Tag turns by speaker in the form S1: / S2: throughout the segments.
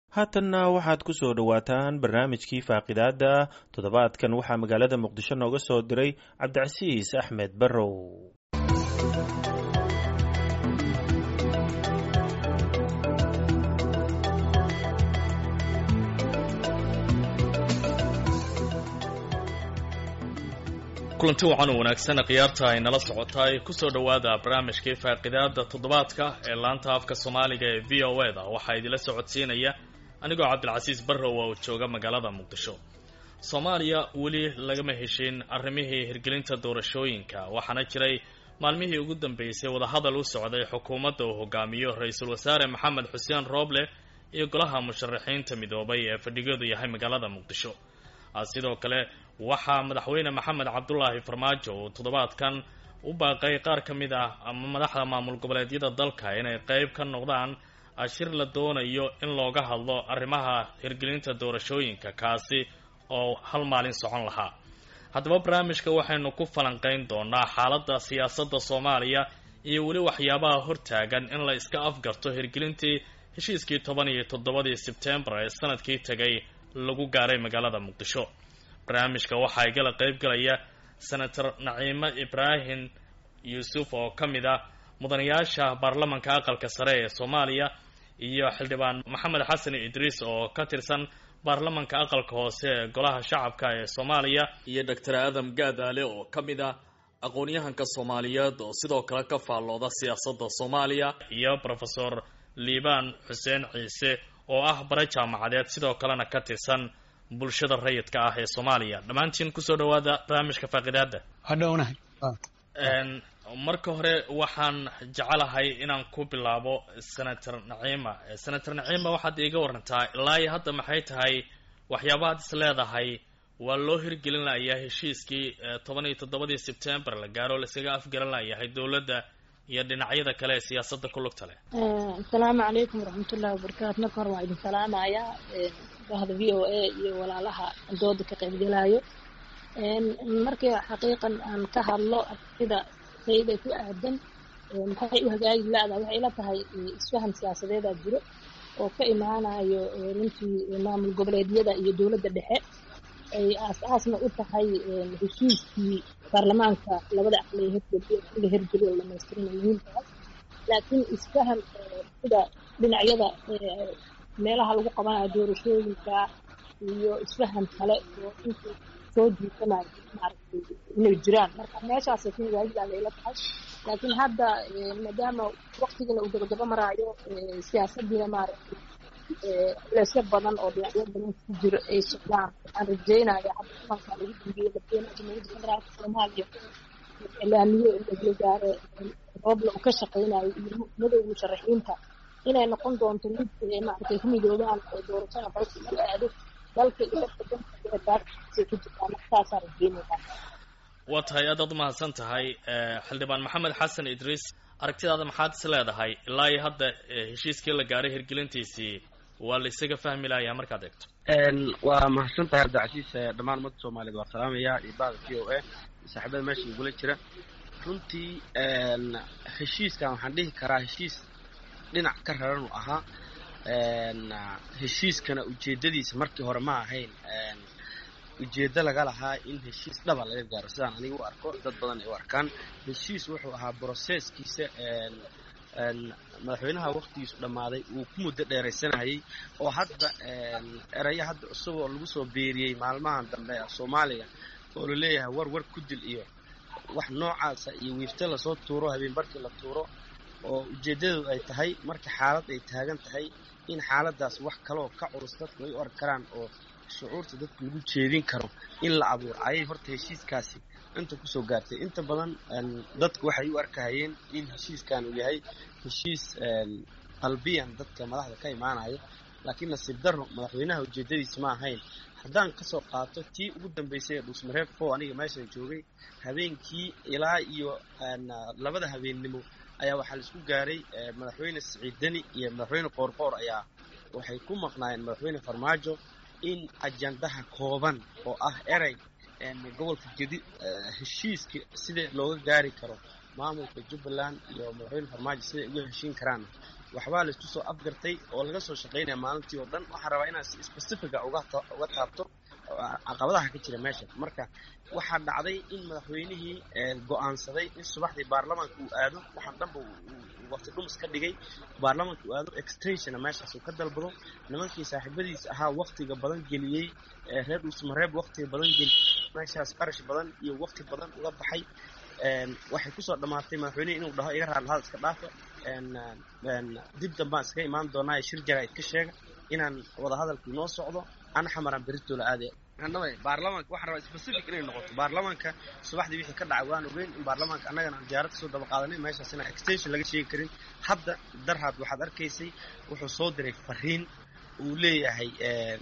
S1: haatanna waxaad ku soo dhowaataan barnaamijkii faaqidaada toddobaadkan waxaa magaalada muqdisho nooga soo diray cabdicasiis axmed barrow
S2: kulanti wacan wanaagsan khiyaarta ay nala socotaay kusoo dhowaada barnaamijkii faaqidaada toddobaadka ee laanta afka soomaaliga ee v o e da waxaa idinla socodsiinaya anigoo cabdilcasiis barrow oo jooga magaalada muqdisho soomaaliya weli lagama heshin arrimihii hirgelinta doorashooyinka waxaana jiray maalmihii ugu dambeysay wadahadal u socday xukuumadda uu hogaamiyo ra-iisul wasaare maxamed xuseen rooble iyo golaha musharaxiinta midoobay ee fadhigoodu yahay magaalada muqdisho sidoo kale waxaa madaxweyne maxamed cabdulaahi farmaajo uu toddobaadkan u baaqay qaar ka mid ah ama madaxda maamul goboleedyada dalka inay qeyb ka noqdaan ashir la doonayo in looga hadlo arrimaha hirgelinta doorashooyinka kaasi oo hal maalin socon lahaa haddaba barnaamijka waxaynu ku falanqeyn doonaa xaaladda siyaasadda soomaaliya iyo weli waxyaabaha hortaagan in la iska afgarto hirgelintii heshiiskii toban iyo toddobadii sebtembar ee sanadkii tegay lagu gaaray magaalada muqdisho barnaamijka waxaa igala qeyb galaya senator naciime ibraahim yuusuf oo ka mid ah mudanayaasha baarlamanka aqalka sare ee soomaaliya iyo xildhibaan maxamed xasan idriis oo ka tirsan baarlamanka aqalka hoose ee golaha shacabka ee soomaaliya iyo doctor aadam gaadaale oo ka mid ah aqoon-yahanka soomaaliyeed oo sidoo kale ka faallooda siyaasadda soomaaliya iyo rofesor liibaan xuseen ciise oo ah bare jaamacadeed sidoo kalena ka tirsan bulshada rayidka ah ee soomaaliya dhammaantiin kusoo dhawaada barnaamijka faaqidaada
S3: hadhownahay
S2: marka hore waxaan jecelahay inaan ku bilaabo senator naciima senator naciima waxaad iiga warantaa ilaa iyo hadda maxay tahay waxyaabahaad is leedahay waa loo hirgelin layaa heshiiskii toban iyo toddobadii sebtembar la gaaro laiskaga afgaran layahay dowladda iyo dhinacyada kale ee siyaasadda ku lugta leh
S4: asalaamu calaykum waraxmatullahi wabarakaatu marka hore waa idin salaamayaa bahda v o a iyo walaalaha dooda ka qaybgalaayo markii xaqiiqan aan ka hadlo sida sayda ku aadan maxay u hagaagi la-da waxay ila tahay isfahan siyaasadeedaa jiro oo ka imaanayo runtii maamul goboleedyada iyo dowladda dhexe ay aas-aasna u tahay heshiiskii baarlamaanka labada aqli la hirgeliyo dhamaystirina muhiimkaas laakiin isfahan sida dhinacyada meelaha lagu qabanayo doorashooyinka iyo isfahan kale oo inta soo jiitanayo maaragtay inay jiraan marka meeshaasay ku hagaagida layla tahay laakiin hadda maadaama waktigana uu gabagaba maraayo siyaasadiina maaragtay leesyo badan oo dhinacyo badan ku jiro ay socdaan waxaan rajeynaya hadda kulankaa lagu dambeeyey madaxweynaha jamhuuriyadda federaalka soomaaliya ilaamiye la gaare rooble uu ka shaqeynayo iyo madowga musharaxiinta inay noqon doonto mid maaragtay ku midoobaan oo doorashada dalka lagu aado dalka iyo dadka dantaasay ku jirtaan markaasaan rajeynaya
S2: waa tahay aadaad umahadsan tahay xildhibaan maxamed xasan idriis aragtidaada maxaad is leedahay ilaa iyo hadda heshiiskii la gaaray hirgelintiisii waa la isaga fahmi lahayaa markaad eegto
S3: waa mahadsan tahay cabdicasiis dhammaan ummadda soomaaliyeed waa salaamaya iyo bahda v o a saaxiibada meesha igula jira runtii heshiiskan waxaan dhihi karaa heshiis dhinac ka raran uu ahaa heshiiskana ujeedadiisa markii hore ma ahayn ujeeddo laga lahaa in heshiis dhaba laga gaaro sidaan aniga u arko dad badan ay u arkaan heshiis wuxuu ahaa broseskiisa madaxweynaha waktigiisu dhammaaday uu ku muddo dheeraysanayay oo hadda erayo hadda cusub oo lagu soo beeriyey maalmahan dambe soomaaliya oo la leeyahay war war ku dil iyo wax noocaasa iyo wiifta lasoo tuuro habeen barkii la tuuro oo ujeeddadu ay tahay marka xaalad ay taagan tahay in xaaladaas wax kaleoo ka culus dadku ay u arki karaan oo shucuurta dadku lagu jeedin karo in la abuuro ayay horta heshiiskaasi inta kusoo gaartay inta badan dadku waxay u arkahayeen in heshiiskan uu yahay heshiis qalbiyan dadka madaxda ka imaanayo laakiin nasiib darro madaxweynaha ujeedadiisa ma ahayn haddaan kasoo qaato tii ugu dambeysay ee dhuusmareeb fo aniga meeshan joogay habeenkii ilaa iyo labada habeennimo ayaa waxaa la isku gaaray madaxweyne siciid deni iyo madaxweyne qoorqoor ayaa waxay ku maqnaayeen madaxweyne farmaajo in ajandaha kooban oo ah erey gobolka gedi heshiiska sida looga gaari karo maamulka jubbaland iyo madaxweyne farmaajo siday uga heshiin karaan waxbaa laisku soo afgartay oo laga soo shaqaynaya maalintii oo dhan waxaan rabaa inaan si specifica uga uga taabto caqabadaha ka jira meesha marka waxaa dhacday in madaxweynihii go-aansaday in subaxdii baarlamaanka uu aado waxaan dhanba waqti dhumis ka dhigay baarlamaanka uu aado extensiona meeshaas uu ka dalbado nimankii saaxiibadiis ahaa waqtiga badan geliyey reer dhuusmareeb waqtiga badan geliyey meeshaas qarash badan iyo waqti badan uga baxay waxay kusoo dhammaatay madaxweynihi inuu dhaho iga raadlahada iska dhaafa dib dambaan iskaga imaan doonaa shir jaraa'id ka sheega inaan wadahadalkii noo socdo ana xamaraan beritoola aadaya baarlamaanka waxaan rabaa specific inay noqoto baarlamaanka subaxdii wixii ka dhacay waan ogeyn in baarlamaanka annagana aan diyaarad kasoo daba qaadanay meeshaas inaan extension laga sheegi karin hadda darhaad waxaad arkaysay wuxuu soo diray fariin uu leeyahay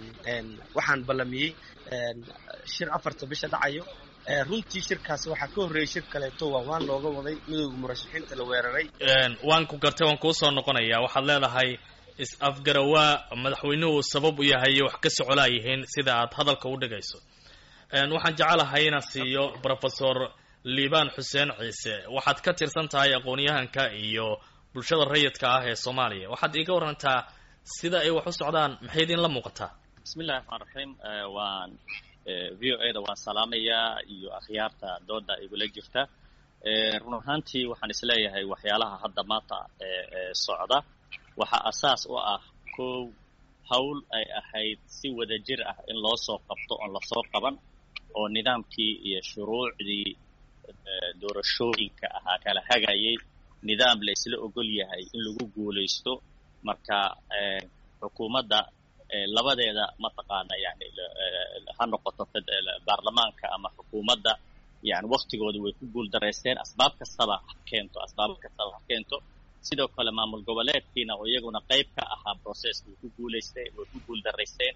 S3: waxaan ballamiyey shir afarta bisha dhacayo runtii shirkaasi waxaa ka horreeyey shir kaleeto waa waan looga waday midowga murashaxiinta la weeraray
S2: waan ku gartay waan kuu soo noqonayaa waxaad leedahay is-afgarawaa madaxweynuhu sabab u yahay wax ka socolaa yihiin sida aad hadalka u dhigayso waxaan jecelahay inaan siiyo professor liibaan xuseen ciise waxaad ka tirsan tahay aqoon-yahanka iyo bulshada rayidka ah ee soomaaliya waxaad iiga warantaa sida ay wax u socdaan maxay idinla muuqataa
S5: bismillahi raxmaan raxiim waan v o a da waan salaamayaa iyo akhyaarta dooda igula jirta run ahaantii waxaan isleeyahay waxyaalaha hadda maanta socda waxaa asaas u ah kow hawl ay ahayd si wada jir ah in loo soo qabto oon lasoo qaban oo nidaamkii iyo shuruucdii doorashooyinka ahaa kala hagayay nidaam la isla ogol yahay in lagu guulaysto marka xukuumadda labadeeda mataqaana yani ha noqoto baarlamaanka ama xukuumadda yani waktigooda way ku guul daraysteen asbaab kastaba ha keento asbaab kastaba ha keento sidoo kale maamul goboleedkiina oo iyaguna qayb ka ahaa processka way ku guulaysteen way ku guul daraysteen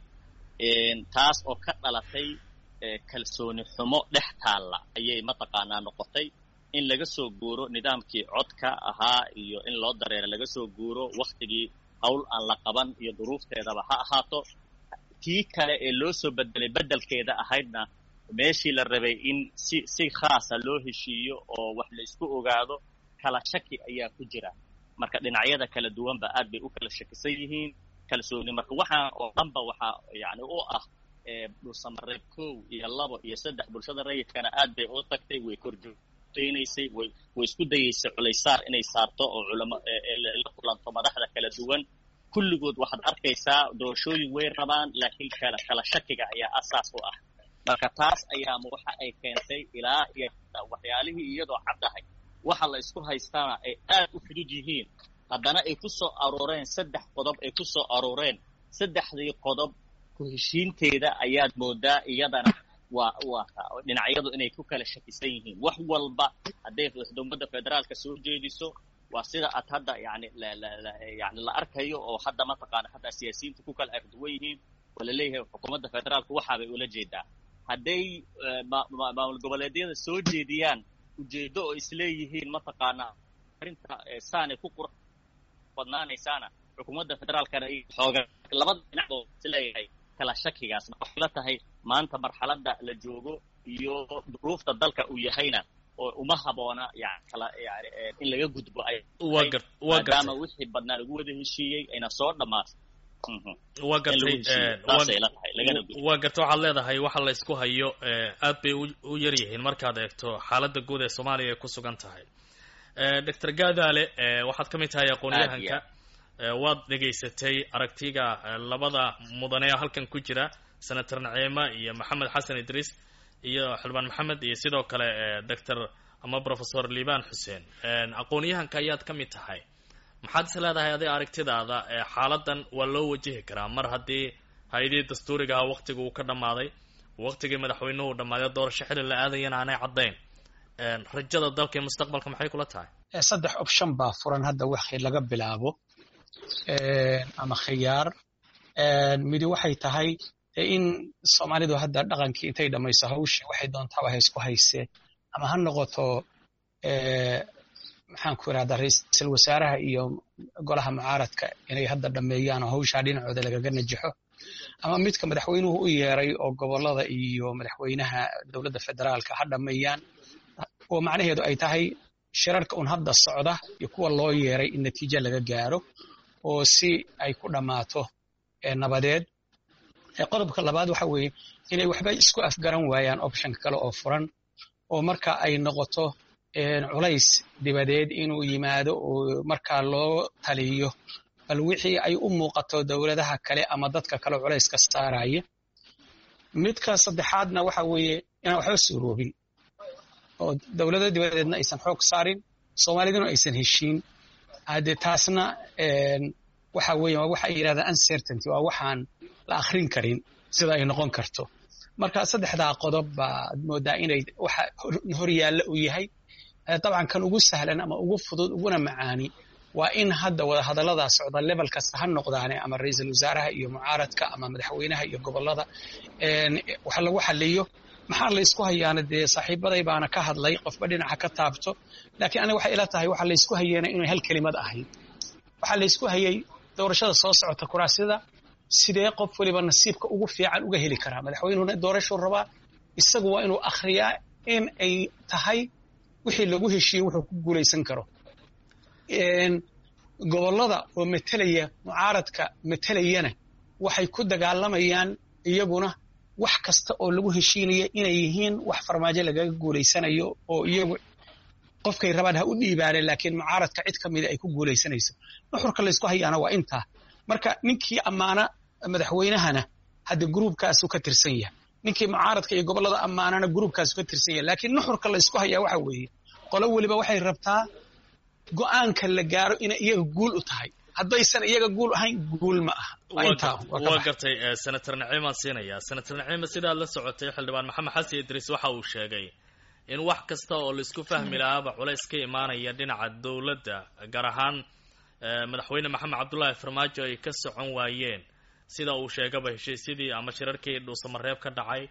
S5: taas oo ka dhalatay kalsooni xumo dhex taalla ayay mataqaanaa noqotay in laga soo guuro nidaamkii codka ahaa iyo in loo dareero laga soo guuro waktigii hawl aan la qaban iyo duruufteedaba ha ahaato tii kale ee loo soo bedelay beddelkeeda ahaydna meeshii la rabay in si si khaasa loo heshiiyo oo wax la isku ogaado kala shaki ayaa ku jira marka dhinacyada kala duwanba aad bay u kala shakisan yihiin kalsooni marka waxaa oo dhanba waxaa yani u ah dhulsamareeb kow iyo labo iyo saddex bulshada rayidkana aad bay u tagtay way korjoogteynaysay way way isku dayeysay culaysaar inay saarto oo culamo la kulanto madaxda kala duwan kulligood waxaad arkaysaa doorashooyin way rabaan laakiin kala kala shakiga ayaa asaas u ah marka taas ayaama waxa ay keentay ilaa iyo waxyaalihii iyadoo caddahay waxa la isku haystaana ay aad u fudud yihiin haddana ay ku soo arooreen saddex qodob ay ku soo arooreen saddexdii qodob ku heshiinteeda ayaad moodaa iyadana waa waa dhinacyadu inay ku kala shakisan yihiin wax walba hadday dowladda federaalka soo jeediso waa sida aad hadda yani yani la arkayo oo hadda mataqaana hadda siyaasiyiinta ku kala arduwan yihiin oo laleeyahay xukuumadda federaalka waxaabay ula jeedaa hadday maamul goboleedyada soo jeediyaan ujeedo oo isleeyihiin mataqaana arrinta saanay ku qurux badnaanaysaana xukuumadda federaalkana xooga labada dhinacoo isleeyahay kala shakigaas waxay la tahay maanta marxaladda la joogo iyo duruufta dalka uu yahayna oo uma haboona yani kala yani in laga gudbo ay maadaama wixii badnaa lagu wada heshiiyey ayna soo dhammaatay
S2: waa gartay waa gartay waxaad leedahay waxa la ysku hayo aad bay u yar yihiin markaad eegto xaaladda guud ee soomaaliya ay ku sugan tahay doctor gaadaale waxaad ka mid tahay aqoon-yahanka waad dhegaysatay aragtiga labada mudane halkan ku jira senator naciima iyo maxamed xasan idriis iyo xildhibaan maxamed iyo sidoo kale doctor ama professor liibaan xuseen aqoon-yahanka ayaad ka mid tahay maxaad is leedahay adig aragtidaada xaaladan waa loo wajihi karaa mar haddii hay-adihii dastuuriga ahaa waktiga uu ka dhammaaday waktigii madaxweynuhu dhammaaday doorasho xili la aadayana aanay caddayn rajada dalka iyo mustaqbalka maxay kula tahay
S6: saddex option baa furan hadda waxii laga bilaabo ama khiyaar midi waxay tahay in soomaalidu hadda dhaqankii intay dhammayso hawshii waxay doontaaba ha isku haysee ama ha noqoto maxaan ku irahdaa ra-iisul wasaaraha iyo golaha mucaaradka inay hadda dhammeeyaan oo hawshaa dhinacooda lagaga najaxo ama midka madaxweynuhu u yeeray oo gobolada iyo madaxweynaha dowladda federaalka ha dhammeeyaan oo macnaheedu ay tahay shirarka un hadda socda iyo kuwa loo yeeray in natiijo laga gaaro oo si ay ku dhammaato nabadeed qodobka labaad waxa weeye inay waxba isku afgaran waayaan optionka kale oo furan oo marka ay noqoto culays dibadeed inuu yimaado oo markaa loo taliyo bal wixii ay u muuqato dowladaha kale ama dadka kale culayska saaraya midka saddexaadna waxa weeye inaan waxba suuroobin oo dowlada dibadeedna aysan xoog saarin soomaaliduna aysan heshiin hadde taasna waxa weeye waa waxa ay yidhahdaan uncertainty waa waxaan la akhrin karin sida ay noqon karto marka saddexdaa qodob baad moodaa inay waxa horyaalla u yahay dabcan kan ugu sahlan ama ugu fudud uguna macaani waa in hadda wada hadallada socda level kasta ha noqdaane ama ra-iisul wasaaraha iyo mucaaradka ama madaxweynaha iyo gobollada wax lagu xaliyo maxaa la isku hayaana dee saaxiibaday baana ka hadlay qofba dhinaca ka taabto laakiin aniga waxay ila tahay waxa laysku hayeena inay hal kelimad ahayd waxaa laysku hayay doorashada soo socota kuraasyada sidee qof waliba nasiibka ugu fiican uga heli karaa madaxweynuhuna doorashuu rabaa isagu waa inuu akhriyaa in ay tahay wixii lagu heshiiyey wuxuu ku guulaysan karo gobollada oo metelaya mucaaradka metelayana waxay ku dagaalamayaan iyaguna wax kasta oo lagu heshiinaya inay yihiin wax farmaajo lagaga guulaysanayo oo iyagu qofkay rabaan ha u dhiibaaneen laakiin mucaaradka cid ka mida ay ku guulaysanayso nuxurka laysku hayaana waa intaa marka ninkii ammaana madaxweynahana hadda gruubkaasu ka tirsan yahay ninkii mucaaradka iyo gobollada ammaanana gruubkaasu ka tirsan yahay laakiin nuxurka laysku hayaa waxa weeye qolo weliba waxay rabtaa go'aanka la gaaro inay iyaga guul u tahay haddaysan iyaga guul ahayn guul ma aha
S2: waa gartay senator naciimaan siinaya senator naciima sidaad la socotay xildhibaan maxamed xasan idriis waxa uu sheegay in wax kasta oo laisku fahmi lahaaba culays ka imaanaya dhinaca dowladda gaar ahaan madaxweyne maxamed cabdullaahi farmaajo ay ka socon waayeen sida uu sheegaba heshiisyadii ama shirarkii dhuusamareeb ka dhacay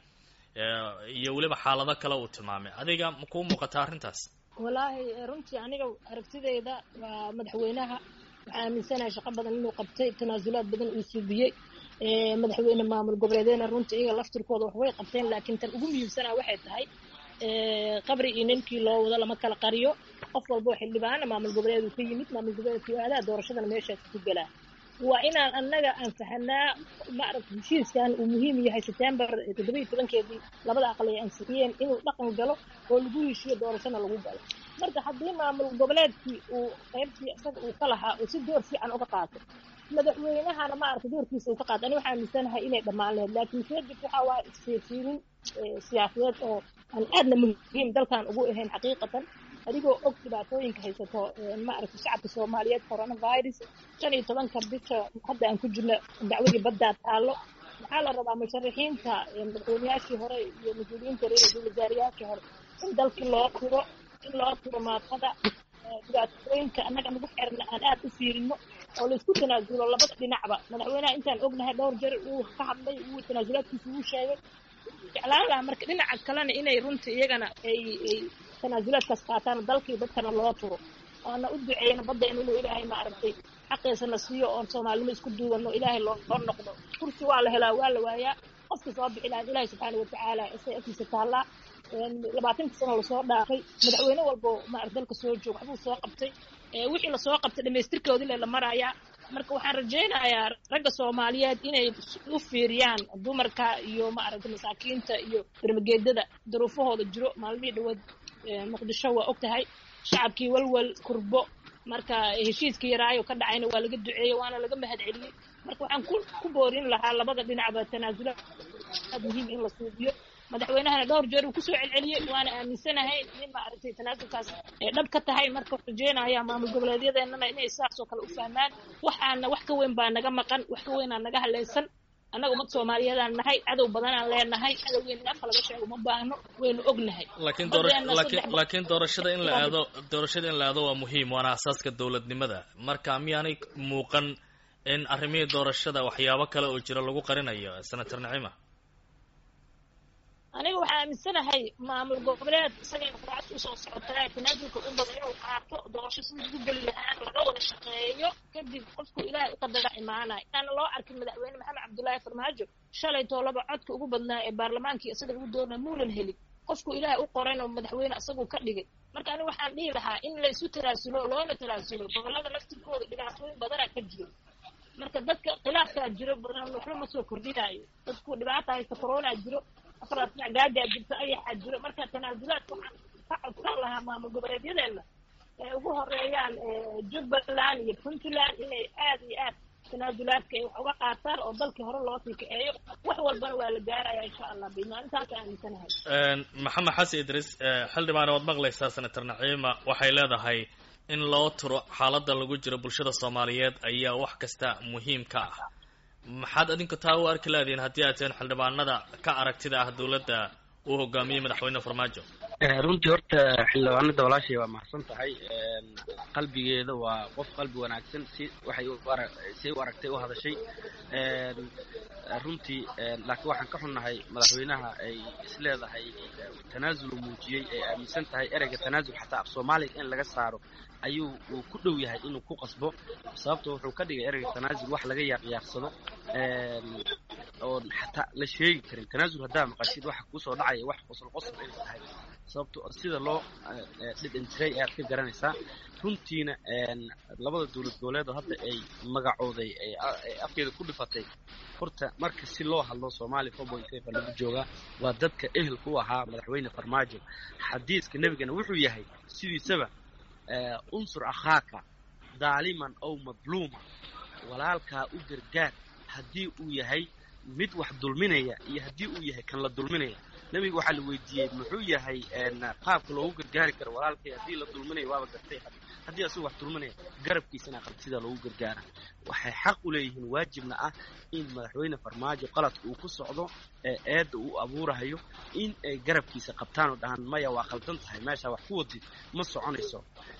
S2: iyo weliba xaalado kale uu tilmaamay adiga ma kuu muuqataa arrintaas
S4: wallaahi runtii aniga aragtideyda waa madaxweynaha waxaa aaminsanahay shaqo badan inuu qabtay tanaasulaad badan uu suubiyey madaxweyne maamul goboleedeena runtii iyaga laftirkooda wax way qabteen laakiin tan ugu muhiimsanaa waxay tahay qabri iyo ninkii loo wado lama kala qariyo qof walba oo xildhibaana maamul goboleed uu ka yimid maamul goboleedkii aadaa doorashadana meeshaas ku galaa waa inaan annaga aan fahanaa maaragta heshiiskan uu muhiim yahay september toddoba iyo tobankeedii labada aqal ay ansixiyeen inuu dhaqan galo oo lagu heshiyo doorashana lagu galo marka haddii maamul goboleedkii uu qaybtii isaga uu ka lahaa uu si door fiican uga qaato madaxweynahana maaragta doorkiisa uu ka qaato ani waxaa aaminsanahay inay dhammaan lahayd laakiin kadib waxaa waaye isfiirfiirin siyaasadeed oo aan aadna muhiim dalkan ugu ahayn xaqiiqatan adigoo og dhibaatooyinka haysato maaragta shacabka soomaaliyeed coronavirus shan iyo tobanka bisha hadda aan ku jirno dacwadii baddaa taallo maxaa la rabaa musharaxiinta madaxweyneyaashii hore iyo mas-uuliyiinta reer ra-iisul wasaarayaashii hore in dalkii loo tiro in loo tiro maafada dhibaatooyinka annaga nagu xirna aan aad u fiirino oo laysku tanaasulo labada dhinacba madaxweynaha intaan ognahay dhowr jeer uu ka hadlay uu tanaasulaadkiisa uu sheegay jeclaan lahaa marka dhinaca kalena inay runtii iyagana ay ay tanaasulaadkaas qaataan dalkii dadkana loo turo oona u duceyno baddeena inuu ilaahay maaragtay xaqiisana siiyo oon soomaalinimo isku duubanno ilaahay loo loo noqdo kursi waa la helaa waa la waayaa qofka soo bixi lahaa ilaahay subxaana watacaala isay agtiisa taallaa labaatanka sano lasoo dhaafay madaxweyne walbo maarata dalka soo joog waxbuu soo qabtay wixii lasoo qabtay dhamaystirkoodii le la marayaa marka waxaan rajaynayaa ragga soomaaliyeed inay u fiiriyaan dumarka iyo maaragta masaakiinta iyo bermageedada duruufahooda jiro maalmihii dhawaad muqdisho waa og tahay shacabkii walwal kurbo marka heshiiskii yaraayo ka dhacayna waa laga duceeyey waana laga mahad celiyey marka waxaan ku ku boorin lahaa labada dhinacba tanaasula aad muhiim in la suubiyo madaxweynahana dhowr jeer uu kusoo celceliyey waana aaminsanahay in maaragtay tanaasulkaas ay dhab ka tahay marka rajeynaya maamul goboleedyadeenana inay saasoo kale u fahmaan waxaana wax ka weyn baa naga maqan wax ka weynaa naga halaysan annaga ummad soomaaliyeedaan nahay cadow badanaan leenahay cadowgeena afka laga sheego ma baahno waynu ognahay
S2: laakiin dooralaakiin laakiin doorashada in la aado doorashada in la aado waa muhiim waana asaaska dowladnimada marka miyaanay muuqan in arrimihii doorashada waxyaabo kale oo jira lagu qarinayo senator nacima
S4: aniga waxaa aaminsanahay maamul goboleed isagay quraacad usoo socotaa tanaasulka u badan inuu qaato doorasho sidii ugu geli lahaan laga wada shaqeeyo kadib qofku ilaahay u qadara imaanaya inaana loo arkin madaxweyne maxamed cabdullaahi farmaajo shalay toolaba codka ugu badnaa ee baarlamaankii isaga lagu doorna muunan helin qofku ilaahay u qorayn oo madaxweyne isagu ka dhigay marka aniga waxaan dhihi lahaa in laysu tanaasulo loona tanaasulo gobollada laftirkooda dhibaatooyin badana ka jiro marka dadka khilaafkaa jiro badan waxba ma soo kordhinaayo dadku dhibaata haysta corona jiro afaraas dhinac gaajaa jirto ayaxaa jiro marka tanaasulaadka waxaan ka codsan lahaa maamul goboleedyadeena ee ugu horeeyaan jubbaland iyo puntland inay aad iyo aad tanaasulaadka ay wax uga qaataan oo dalkii hore loo sii kaceeyo wax walbana waa la gaaraya insha allah bimaalintaas aaminsanahay
S2: maxamed xasan idris xildhibaan waad maqlaysaa senator naciima waxay leedahay in loo turo xaaladda lagu jiro bulshada soomaaliyeed ayaa wax kasta muhiim ka ah maxaad adinku taa u arki leedihiin haddii aad teen xildhibaanada ka aragtida ah dowladda uu hogaamiyey madaxweyne farmaajo
S3: runtii horta xildhibaanada walaashay waa mahadsan tahay qalbigeeda waa qof qalbi wanaagsan si waxay si u aragtay u hadashay runtii laakiin waxaan ka xunnahay madaxweynaha ay isleedahay tanaasul muujiyey ay aaminsan tahay ereyga tanaasul xataa af soomaaliga in laga saaro ayuu uu ku dhow yahay inuu ku qasbo sababto wuxuu ka dhigay ereyga tanaasul wax laga yaaqyaarsado oon xataa la sheegi karin tanaasul haddaa maqashid waxa kuusoo dhacaya wax qosol qosol inay tahay sababto sida loo dhidhan jiray ayaad ka garanaysaa runtiina labada dowlad goboleed oo hadda ay magacooday ay afkeeda ku dhifatay horta marka si loo hadlo soomaaliya four point five lagu joogaa waa dadka ehelka u ahaa madaxweyne farmaajo xadiiska nebigana wuxuu yahay sidiisaba unsur akhaaka daaliman ow madluuma walaalkaa u gargaar haddii uu yahay mid wax dulminaya iyo haddii uu yahay kan la dulminaya nebiga waxaa la weydiiyey muxuu yahay qaabka loogu gargaari karo walaalkay haddii la dulminayo waaba gartay haddii asagu wax dulminaya garabkiisana qalbsida loogu gargaara waxay xaq u leeyihiin waajibna ah in madaxweyne farmaajo qaladka uu ku socdo ee eedda uu abuurahayo in ay garabkiisa qabtaan oo dhahaan maya waa qaldan tahay meeshaa wax ku wadid ma soconayso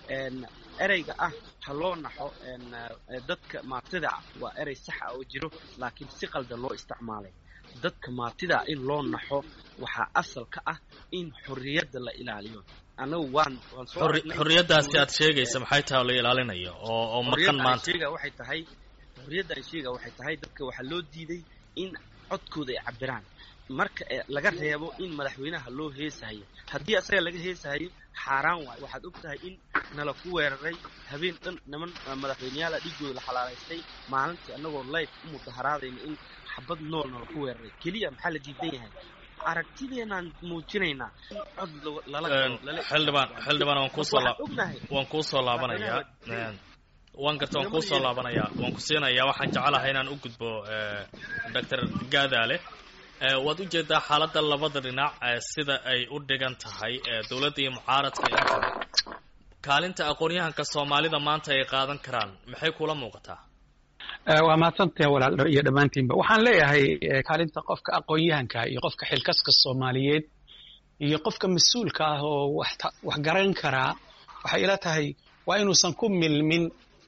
S3: ereyga ah ha loo naxo dadka maatida waa erey sax ah oo jiro laakiin si qaldan loo isticmaalay dadka maatida in loo naxo waxaa asal ka ah in xorriyadda la ilaaliyo anagu waan waan soo
S2: xorriyaddaasi aad sheegaysa maxay tahay oo la ilaalinayo oo oo maqan maanta
S3: sheega waxay tahay xorriyadda ay sheega waxay tahay dadka waxaa loo diiday in codkooda ay cabiraan marka laga reebo in madaxweynaha loo heesahayo haddii asaga laga heesahayo xaaraan waayo waxaad og tahay in nala ku weeraray habeen dhan niman madaxweyneyaala dhigooda la xalaalaystay maalintii annagoo life u mudaharaadayna in xabad nool nala ku weeraray keliya maxaa la diidan yahay aragtideenaan muujinaynaa cod lala
S2: xildhibaan xildhibaan waan kuusoo waan kuusoo laabanayaa waan garta waan kuusoo laabanayaa waan ku siinayaa waxaan jecelahay inaan u gudbo doctor gaadaale waad ujeedaa xaaladda labada dhinac sida ay u dhigan tahay dowladda iyo mucaaradka intaba kaalinta aqoon-yahanka soomaalida maanta ay qaadan karaan maxay kula muuqataa
S6: waa mahadsantahay walaal iyo dhammaantiinba waxaan leeyahay kaalinta qofka aqoon-yahanka iyo qofka xilkaska soomaaliyeed iyo qofka mas-uulka ah oo wax wax garan karaa waxay ila tahay waa inuusan ku milmin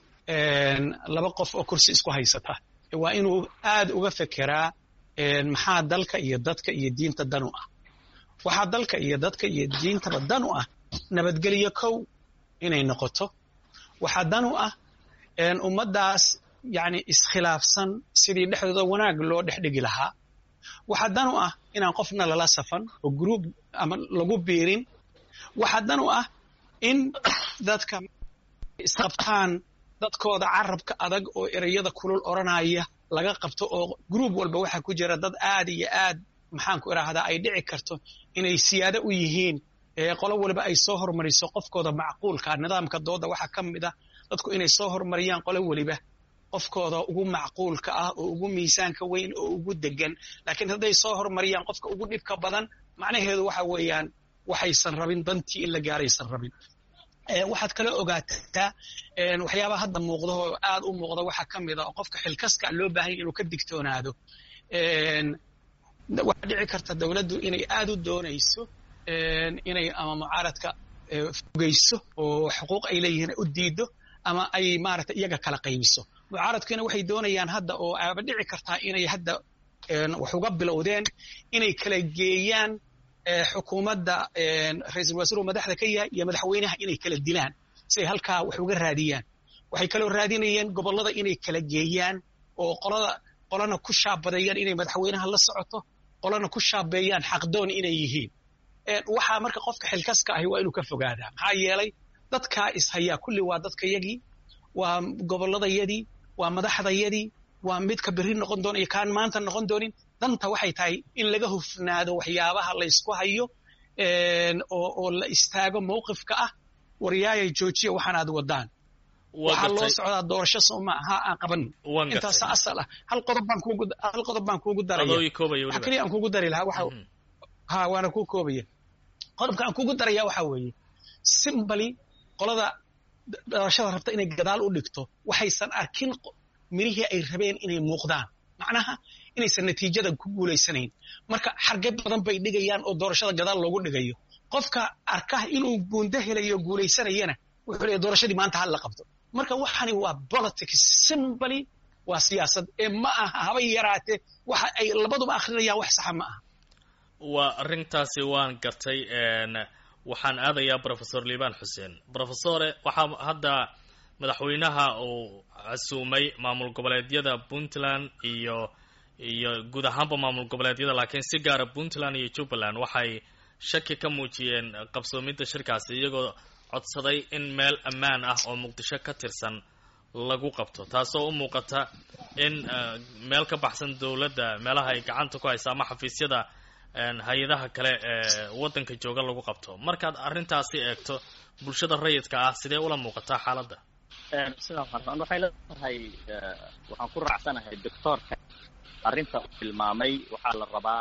S6: laba qof oo kursi isku haysata waa inuu aad uga fekeraa maxaa dalka iyo dadka iyo diinta dan u ah waxaa dalka iyo dadka iyo diintaba dan u ah nabadgelyo kow inay noqoto waxaa dan u ah ummaddaas yacni iskhilaafsan sidii dhexdooda wanaag loo dhex dhigi lahaa waxaa dan u ah inaan qofna lala safan oo gruub ama lagu biirin waxaa dan u ah in dadka isqabtaan dadkooda carabka adag oo ereyada kulul odhanaya laga qabto oo gruub walba waxaa ku jira dad aad iyo aad maxaan ku idhaahdaa ay dhici karto inay siyaado u yihiin qolo waliba ay soo hormariso qofkooda macquulka nidaamka dooda waxaa ka mid ah dadku inay soo hormariyaan qolo weliba qofkooda ugu macquulka ah oo ugu miisaanka weyn oo ugu degan laakiin hadday soo hormariyaan qofka ugu dhibka badan macnaheedu waxa weeyaan waxaysan rabin dantii in la gaaraysan rabin waxaad kala ogaataa waxyaabaha hadda muuqda oo aad u muuqda waxaa ka mid a oo qofka xilkaska loo baahanya inuu ka digtoonaado waxaa dhici karta dowladdu inay aad u doonayso inay ama mucaaradka fogeyso oo xuquuq ay leeyihiin u diido ama ay maaragtay iyaga kala qaybiso mucaaradkiina waxay doonayaan hadda oo aaba dhici kartaa inay hadda wax uga bilowdeen inay kala geeyaan xukuumadda ra-iisul wasiiru madaxda ka yahay iyo madaxweynaha inay kala dilaan si ay halkaa wax uga raadiyaan waxay kaloo raadinayeen gobollada inay kala geeyaan oo qolada qolana ku shaabadeeyaan inay madaxweynaha la socoto qolana ku shaabeeyaan xaqdoon inay yihiin waxaa marka qofka xilkaska ahi waa inuu ka fogaadaa maxaa yeelay dadkaa ishayaa kulli waa dadkayagii waa gobolladayadii waa madaxdayadii waa midka berri noqon doona iyo kaan maanta noqon doonin danta waxay tahay in laga hufnaado waxyaabaha laysku hayo oo la istaago mawqifka ah waryaayay joojiya waxaan aad wadaan waxaa loo socdaa doorasho sooma aha aan qaban intaasa asal ah hal qodob baan kuugu hal qodob baan kuugu daraya waxa keliya aan kuugu dari lahaa waxa ha waana kuu koobaya qodobka aan kuugu daraya waxa weeye simbali qolada doorashada rabta inay gadaal u dhigto waxaysan arkin mirihii ay rabeen inay muuqdaan macnaha inaysan natiijada ku guulaysanayn marka xarge badan bay dhigayaan oo doorashada gadaal loogu dhigayo qofka arka inuu guundo helayo guulaysanayana wuxuu leeyahy doorashadii maanta hal la qabto marka waxani waa politics simbly waa siyaasad ee ma aha habay yaraatee waxa ay labaduba akrinayaan wax saxa ma aha
S2: waa arrintaasi waan gartay waxaan aadayaa professor liibaan xuseen professore waxaa hadda madaxweynaha uu casuumay maamul goboleedyada puntland iyo iyo guud ahaanba maamul goboleedyada laakiin si gaara puntland iyo jubbaland waxay shaki ka muujiyeen qabsoomidda shirkaasi iyagoo codsaday in meel ammaan ah oo muqdisho ka tirsan lagu qabto taasoo u muuqata in meel ka baxsan dowladda meelaha ay gacanta ku haysa ama xafiisyada hay-adaha kale ee waddanka jooga lagu qabto markaad arrintaasi eegto bulshada rayidka ah sidee ula muuqataa xaaladda
S5: sidaa farsan waxay leedahay waxaan ku raacsanahay doctoorka arrinta uu tilmaamay waxaa la rabaa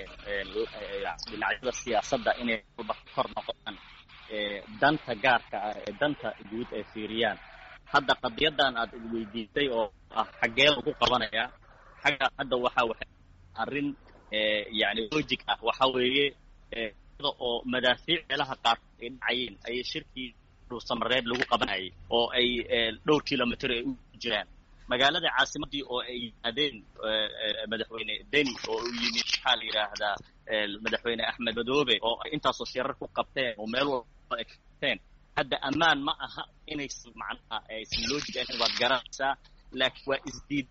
S5: dhinacyada siyaasadda inay walba kor noqdaan danta gaarka ah ee danta guud ay fiiriyaan hadda qadiyadan aad weydiisay oo ah xaggee lagu qabanaya xagga hadda waxa waxa arrin yani logic ah waxa weeye oo madaafiic meelaha qaarkood ay dhacayeen ayay shirkii dhuusamareeb lagu qabanayay oo ay dhowr kilomitr ay u jiraan magaalada caasimadii oo ay yimaadeen madaxweyne deni oo u yimid maxaa la yidhaahdaa madaxweyne axmed madoobe oo ay intaasoo shirar ku qabteen oo meel walba ay qabteen hadda ammaan ma aha inaysan macnaha aysan logic ahayn waad garanaysaa laakiin waa isdiid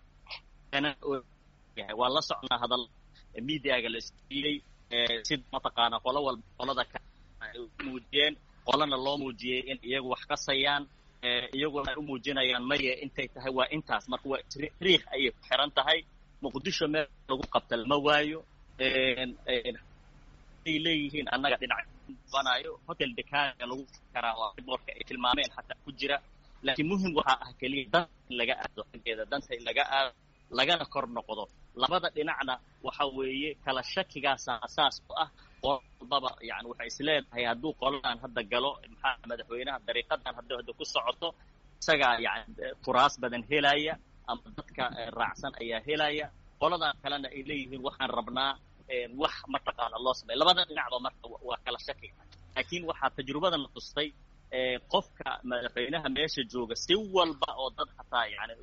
S5: waa la socnaa hadal mediaga la isdiiyey sida mataqaana qolo walba qolada ka ay u muujiyeen qolana loo muujiyey in iyagu wax kasayaan iyaguna ay u muujinayaan maye intay tahay waa intaas marka waa tariikh ayay ku xiran tahay muqdisho meel lagu qabta lama waayo ay leeyihiin annaga dhinac banayo hotel dekaaga lagu karaa oo boorka ay tilmaameen xataa ku jira laakiin muhim waxaa ah keliya danta in laga aado xaggeeda danta in laga aado lagana kor noqdo labada dhinacna waxa weeye kala shakigaasa asaas u ah qolbaba yani waxay is leedahay hadduu qoladan hadda galo maxaa madaxweynaha dariiqadan hadda hadda ku socoto isagaa yani kuraas badan helaya ama dadka raacsan ayaa helaya qoladan kalena ay leeyihiin waxaan rabnaa wax mataqaana loo sameya labada dhinacba marka waa kala shakiga laakiin waxaa tajrubadana tustay qofka madaxweynaha meesha jooga si walba oo dad hataa yani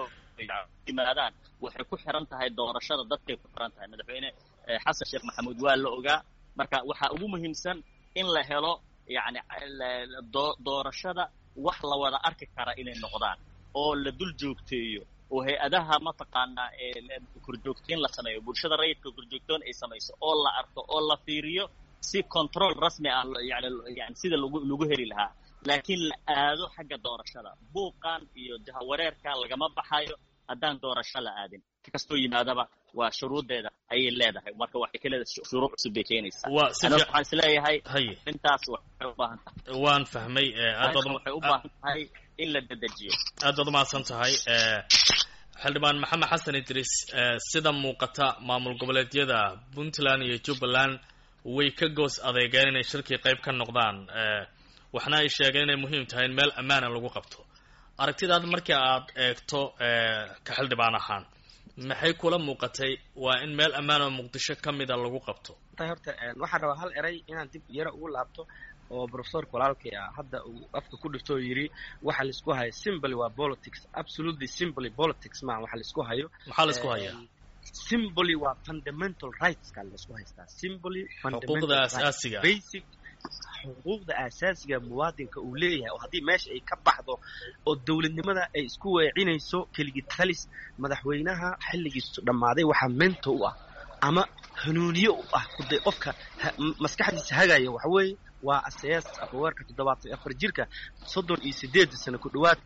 S5: yimaadaan waxay ku xiran tahay doorashada dadkay ku xiran tahay madaxweyne xasan sheekh maxamuud waa la ogaa marka waxaa ugu muhiimsan in la helo yani doorashada wax la wada arki kara inay noqdaan oo la dul joogteeyo oo hay-adaha mataqaanaa korjoogteyn la sameeyo bulshada rayidka korjoogtoon ay samayso oo la arko oo la fiiriyo si control rasmi ah yani yani sida lagu lagu heli lahaa laakiin la aado xagga doorashada buuqan iyo jahawareerka lagama baxayo haddaan doorasho la aadin kastoo yimaadaba waa shuruuddeeda ayay leedahay marka waxay ka leedahay shuruuc cusub bay keenaysaa waxaan is leeyahay intaas waxay u baahan tahay
S2: waan fahmay
S5: waxay u baahan tahay in la dedejiyo
S2: aad baad umahadsan tahay xildhibaan maxamed xasan idriis sida muuqata maamul goboleedyada puntland iyo jubbaland way ka goos adeegeen inay shirkii qayb ka noqdaan waxna ay sheegeen inay muhiim tahay in meel ammaana lagu qabto aragtidaad markii aad eegto ka xildhibaan ahaan maxay kula muuqatay waa in meel ammaan oo muqdisho ka mida lagu qabto
S3: horta waxaan rabaa hal eray inaan dib yaro ugu laabto oo professorka walaalkay ah hadda uu afka ku dhifto oo yidhi waxa laisku hayo simbly waa politics absolutely simbly politics maa waxa laisku hayo
S2: maxaa laisku hayaa
S3: simbly waa fundamental rightska laisku haystaa simbly
S2: xuquuqda asaasiga
S3: basic xuquuqda asaasiga muwaadinka uu leeyahay oo haddii meesha ay ka baxdo oo dowladnimada ay isku weecinayso keligii talis madaxweynaha xilligiisu dhammaaday waxaa mento u ah ama hanuuniye u ah kuday qofka maskaxdiisa hagaya waxa weeye waa asayaas afhaweerka toddobaatan afar jirka soddon iyo sideed sano ku dhowaad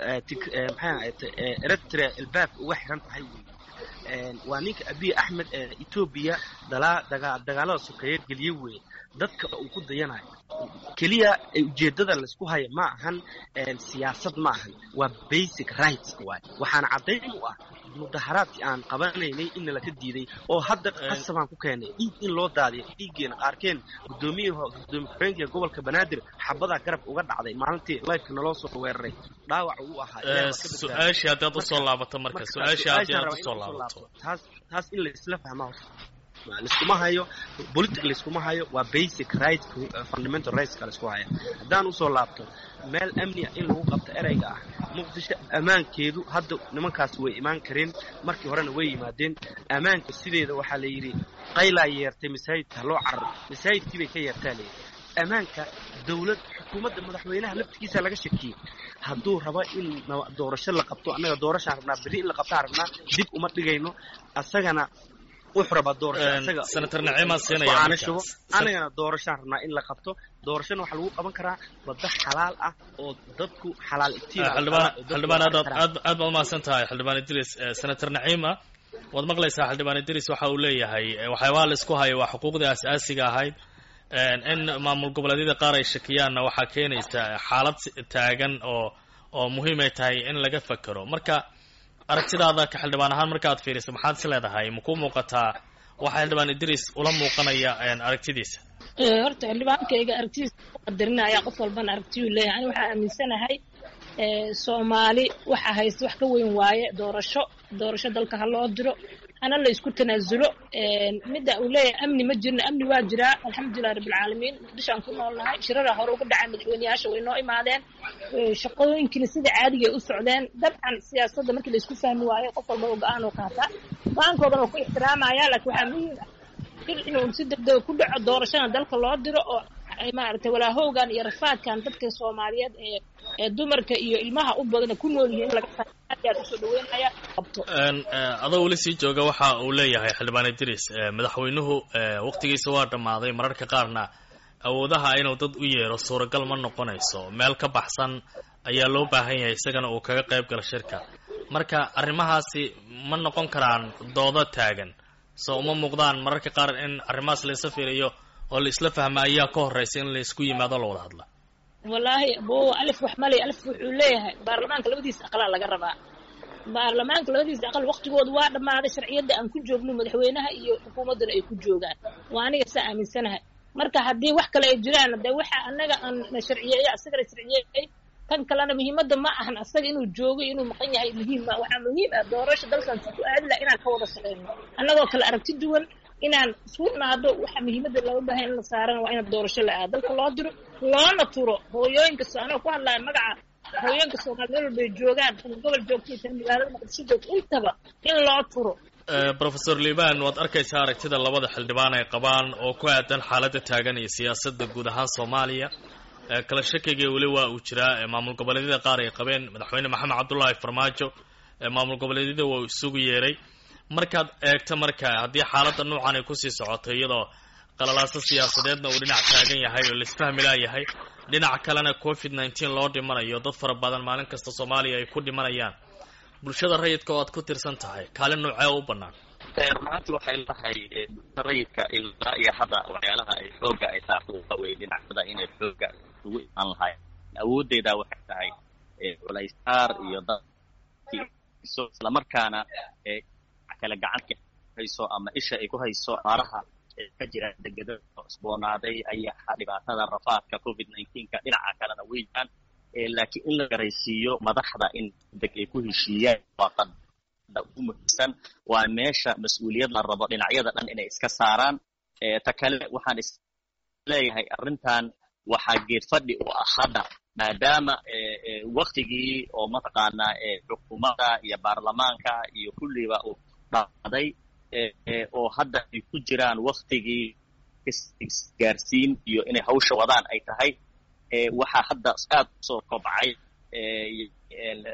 S3: maxay eritrea albaabka uga xiran tahay wey waa ninka abiy axmed ee etoobiya dagaalada sokeeye geliye weeye dadka uu ku dayanayo keliya ujeeddada laysku haya ma ahan siyaasad ma ahan waa basic rights waay waxaana caddayn u ah mudaharaadkii aan qabanaynay in nalaka diiday oo hadda qasabaan ku keenay dhiig in loo daadiyo dhiiggeena qaarkeen guddoomiye gudoomiye ku-xigeenka gobolka banaadir xabadaa garab uga dhacday maalintii lifeka naloo soo weeraray dhaawac uu ahaa
S2: su-aashii haddaad usoo laabato marka su-aashii haddaad usoo laabato
S3: taas taas in la isla fahmaa laiskuma hayo politic laiskuma hayo waa basic right fundamental rights ka laisku haya haddaan usoo laabto meel amniya in lagu qabto ereyga ah muqdisho ammaankeedu hadda nimankaas way imaan kareen markii horena way yimaadeen ammaanka sideeda waxaa la yidhi qaylaa yeertay masaajidka loo cararo masaajidkii bay ka yeertaa layidhi ammaanka dawlad xukuumadda madaxweynaha laftigiisa laga shakiyey hadduu rabo in doorasho la qabto annaga doorashaan rabnaa berri in la qabtaan rabnaa dib uma dhigayno asagana wuxuu rabaa doorasho
S2: senator naciimaa siinaya
S3: shubo anagana doorashaan rabnaa in la qabto doorashana waxaa lagu qaban karaa waddo xalaal ah oo dadku xalaal
S2: xildhibaan aad aad baad umahadsan tahay xildhibaan idris senator naciima waad maqlaysaa xildhibaan idris waxa uu leeyahay waxyaabaha laisku hayo waa xuquuqdii asaasiga ahayd in maamul goboleedyada qaar ay shakiyaanna waxaa keenaysa xaalad taagan oo oo muhiim ay tahay in laga fakero marka aragtidaada ka xildhibaan ahaan markaad fiiriso maxaad is leedahay makuu muuqataa waxaa xildhibaan idris ula muuqanaya aragtidiisa
S4: horta xildhibaankayga aragtidiisa qadarinaya qof walbana aragtiyuu leeyahay ani waxaa aaminsanahay soomaali waxa haysta wax ka weyn waaye doorasho doorasho dalka ha loo diro hana la isku tanaasulo midda uu leeyahay amni ma jirno amni waa jiraa alxamdulilah rabbilcaalamiin muqdishoaan ku noolnahay shirara hore uga dhacay madaxweyneyaasha way noo imaadeen shaqooyinkina sida caadiga u socdeen dabcan siyaasadda markii la isku fahmi waayo qof walba oo go-aan oo qaataa go-aankoodan oo ku ixtiraamaya laakiin waxaa muhiim ah il inuu si degdega ku dhaco doorashana dalka loo diro oo maaragtay walaahowgan iyo rafaadkan dadka soomaaliyeed ee ee dumarka iyo ilmaha u badana ku nool yihiin in laga aad usoo dhaweynaya qabto
S2: adoo weli sii jooga waxa uu leeyahay xildhibaan idris madaxweynuhu waqtigiisa waa dhammaaday mararka qaarna awoodaha inuu dad u yeero suuragal ma noqonayso meel ka baxsan ayaa loo baahan yahay isagana uu kaga qayb galo shirka marka arrimahaasi ma noqon karaan doodo taagan soo uma muuqdaan mararka qaar in arrimahaas laisa fiiriyo oo la isla fahma ayaa ka horraysa in la isku yimaado la wada hadla
S4: wallaahi bo alif wax malay alif wuxuu leeyahay baarlamaanka labadiisa aqalaa laga rabaa baarlamaanka labadiisa aqal waqtigooda waa dhammaaday sharciyadda aan ku joogno madaxweynaha iyo xukuumadduna ay ku joogaan waa aniga saa aaminsanahay marka haddii wax kale ay jiraan de waxa anaga aan na sharciyeeyo asagana sharciyeeyey kan kalena muhiimadda ma ahan asaga inuu joogo inuu maqan yahay muhiim ma waxaa muhiim ah doorasha dalkan si ku aadi laha inaan ka wada shaqeyno annagoo kale aragti duwan inaan isku naado waxa muhiimadda looga baahay in la saarana waa in doorasho la aado dalka loo diro loona turo hooyooyinka anoo ku hadlaya magaca hooyooyinka soomaali meel walbay joogaan tan gobol joogtay tan magaalada muqdisho joogto intaba in loo turo
S2: professor liban waad arkaysaa aragtida labada xildhibaan ay qabaan oo ku aadan xaaladda taagan iyo siyaasadda guud ahaan soomaaliya kala shakiga weli waa uu jiraa maamul goboleedyada qaar ay qabeen madaxweyne maxamed cabdullaahi farmaajo maamul goboleedyada waa uu isugu yeeray markaad eegto marka haddii xaaladda noocan ay kusii socoto iyadoo qalalaaso siyaasadeedna uu dhinac taagan yahay oo laisfahmi laayahay dhinac kalena covid nineteen loo dhimanayo dad fara badan maalin kasta soomaaliya ay ku dhimanayaan bulshada rayidka oo aad ku tirsan tahay kaalin noocee u bannaan
S5: maanta waxay lahay rayidka ilaa iyo hadda waxyaalaha ay xooga ay saarto waxa weye dhinacyada inay xooga ugu imaan lahayn awooddeeda waxay tahay culaysaar iyo dadkiiso islamarkaana kale gacanka hayso ama isha ay ku hayso aaraha ka jira degedada isboonaaday ayaa dhibaatada rafaadka covid nineteenka dhinaca kalena way jiraan laakiin in la garaysiiyo madaxda in deg ay ku heshiiyaan waa qada ugu muhiimsan waa meesha mas-uuliyad la rabo dhinacyada dhan inay iska saaraan ta kale waxaan is leeyahay arrintan waxaa geed fadhi u ah hadda maadaama waktigii oo mataqaanaa xukuumadda iyo baarlamaanka iyo kulliba uu dhacday oo hadda ay ku jiraan waktigii isgaarsiin iyo inay hawsha wadaan ay tahay waxaa hadda aad usoo kobcay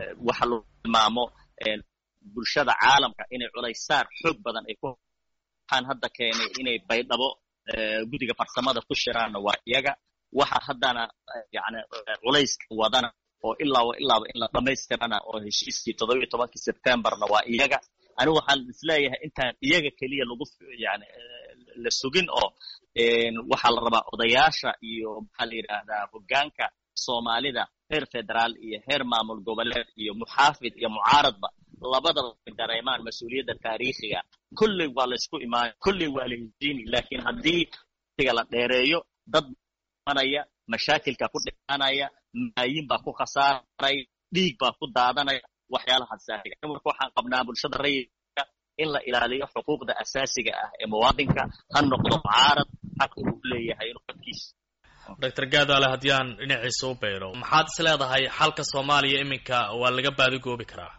S5: waxa lagu tilmaamo bulshada caalamka inay culaysaar xoog badan ay ku waxaan hadda keenay inay baydhabo guddiga farsamada ku shiraanna waa iyaga waxa haddana yani culayska wadana oo ilaaba ilaaba in la dhammaystirana oo heshiiskii toddobiyo tobankii sebtembarna waa iyaga anigu waxaan isleeyahay intaan iyaga keliya lagu yani la sugin oo waxaa la rabaa odayaasha iyo maxaa la yidhaahdaa hoggaanka soomaalida heer federaal iyo heer maamul goboleed iyo muxaafid iyo mucaaradba labadaba dareemaan mas-uuliyadda taariikhiga kulley waa laysku imaanay kulley waa la heshiini laakiin haddii tiga la dheereeyo dad manaya mashaakilka ku dhimanaya maayin baa ku khasaaraya dhiig baa ku daadanaya waxyaalahaas saariga marka waxaan qabnaa bulshada rayidka in la ilaaliyo xuquuqda asaasiga ah ee muwaadinka ha noqdo mucaarad xaq uu leeyahay inuu dadkiisa
S2: doctor gaadaale haddii aan dhinaciisa u beydho maxaad is leedahay xalka soomaaliya iminka waa laga baadigoobi karaa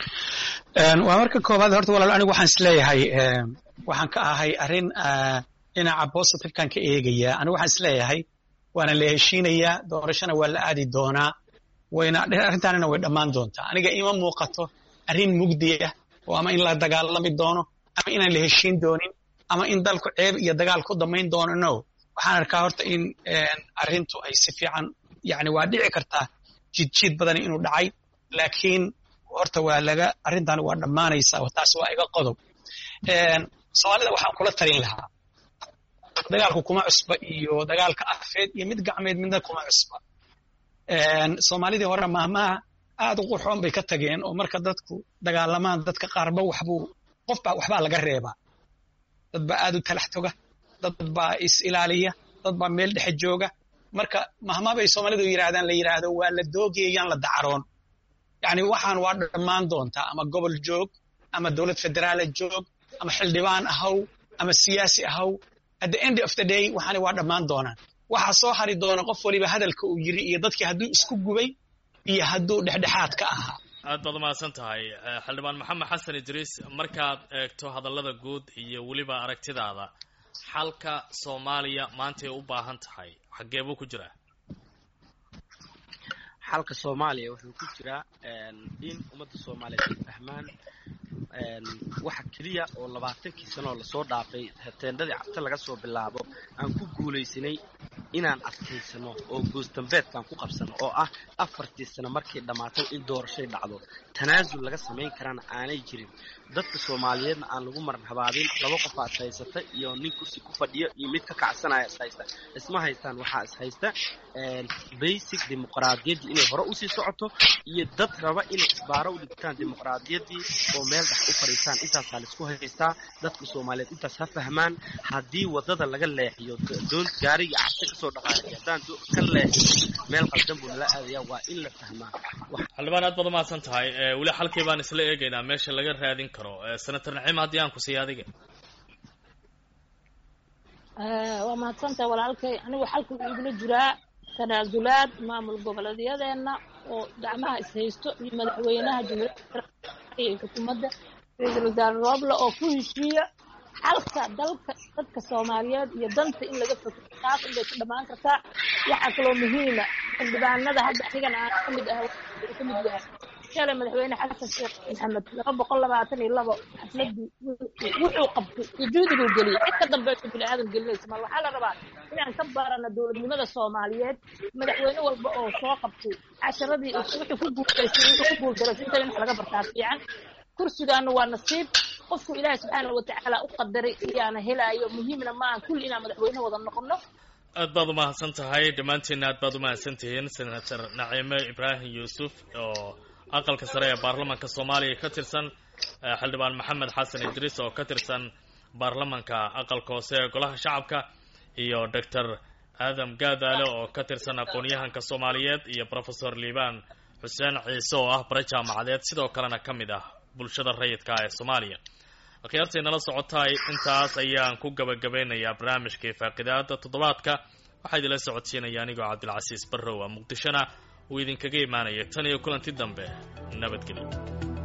S6: waa marka koowaad horta walaal anigu waxaan is leeyahay waxaan ka ahay arrin dhinaca positive-kan ka eegaya anigu waxaan is leeyahay waana la heshiinayaa doorashona waa la aadi doonaa wayna arrintaanina way dhammaan doontaa aniga ima muuqato arrin mugdi ah oo ama in la dagaalami doono ama inaan la heshiin doonin ama in dalku ceeb iyo dagaal ku damayn doono no waxaan arkaa horta in arrintu ay si fiican yani waa dhici kartaa jidjiid badani inuu dhacay laakiin horta waa laga arrintan waa dhammaanaysaa taas waa iga qodob soomaalida waxaan kula talin lahaa dagaalku kuma cusba iyo dagaalka afeed iyo mid gacmeed midna kuma cusba soomaalidii hore maahmaha aad u qurxoon bay ka tageen oo marka dadku dagaalamaan dadka qaarba waxbuu qofbaa waxbaa laga reebaa dad baa aad u talax toga dad baa is ilaaliya dad baa meel dhexe jooga marka mahmaa bay soomaalidu yidhahdaan la yidhaahdo waa la doogayayaan la dacaroon yani waxaan waa dhammaan doontaa ama gobol joog ama dowlad federaala joog ama xildhibaan ahaw ama siyaasi ahaw at the end of the day waxaani waa dhammaan doonaan waxaa soo hari doona qof waliba hadalka uu yiri iyo dadkii hadduu isku gubay iyo hadduu dhexdhexaad ka ahaa
S2: aad baad umahadsan tahay xildhibaan maxamed xasan idriis markaad eegto hadallada guud iyo weliba aragtidaada xalka soomaaliya maantay u baahan tahay xaggee buu ku jiraa
S3: xalka soomaaliya wuxuu ku jiraa in ummadda soomaaliyeed ay fahmaan waxa keliya oo labaatankii sanoo lasoo dhaafay teendhadii cabta laga soo bilaabo aan ku guulaysanay inaan adkaysano oo goosdambeedkaan ku qabsano oo ah afartii sano markay dhammaatay in doorashay dhacdo tanaasul laga samayn karana aanay jirin dadka soomaaliyeedna aan lagu maran habaabin laba qof aa is haysata iyo nin kursi ku fadhiyo iyo mid ka kacsanaya is haysta isma haystaan waxaa is haysta basic dimuqraadiyaddii inay hore usii socoto iyo dad raba inay isbaaro u dhigtaan dimuqraadiyaddii oo meel dhex u fadhiistaan intaasaa laisku haystaa dadka soomaaliyeed intaas ha fahmaan haddii waddada laga leexiyo doon gaariga cabsi kasoo dhaqaaqay haddaan ka leexiyo meel qaldan buu nala aadaya waa in la fahmaa
S2: xildhibaan aad baad umahadsan tahay weli xalkii baan isla eegaynaa meesha laga raadin karo senator naciim haddii aan ku siiya adiga
S4: waa mahadsantahay walaalkay anigu xalka wuxuu igula jiraa tanaasulaad maamul goboleedyadeenna oo gacmaha ishaysto iyo madaxweynaha jumhuuriyadda iyo xukuumadda ra-iisul wasaare rooble oo ku heshiiya xalka dalka dadka soomaaliyeed iyo danta in laga fakero taas unbay ku dhammaan kartaa waxaa kaloo muhiima xildhibaanada hadda anigana aan ka mid ah ka mid yahay shalay madaxweyne xasan sheekh maxamed laba boqol labaatan iyo labo xafladii wuxuu qabtay wujuudiguu geliyay cid ka dambeyso bini aadam gelinaysa mar waxaa la rabaa inaan ka baarana dowladnimada soomaaliyeed madaxweyne walba oo soo qabtay casharadii wuxuu ku guulaystay wuxuu ku guuldaray inta in wax laga bartaa fiican kursigaana waa nasiib qofku ilaahay subxaana watacaala u qadaray iyaana helaayo muhiimna maaha kulli inaan madaxweyne wada noqono
S2: aad baad umahadsan tahay dhammaantiinna aad baad umahadsan tihiin senator naciime ibraahim yuusuf oo aqalka sare ee baarlamanka soomaaliya ka tirsan xildhibaan maxamed xasan idriis oo ka tirsan baarlamanka aqalka hoose ee golaha shacabka iyo doctor aadam gaadaale oo ka tirsan aqoon-yahanka soomaaliyeed iyo professor liibaan xuseen ciise oo ah bare jaamacadeed sidoo kalena ka mid ah bulshada rayidka ee soomaaliya akhyaartay nala socotaay intaas ayaan ku gabagabeynayaa barnaamijkai faaqidaada toddobaadka waxaa idinla socodsiinaya anigoo cabdilcasiis barrow a muqdishona uu idinkaga imaanaya tan iyo kulanti dambe nabadgelyo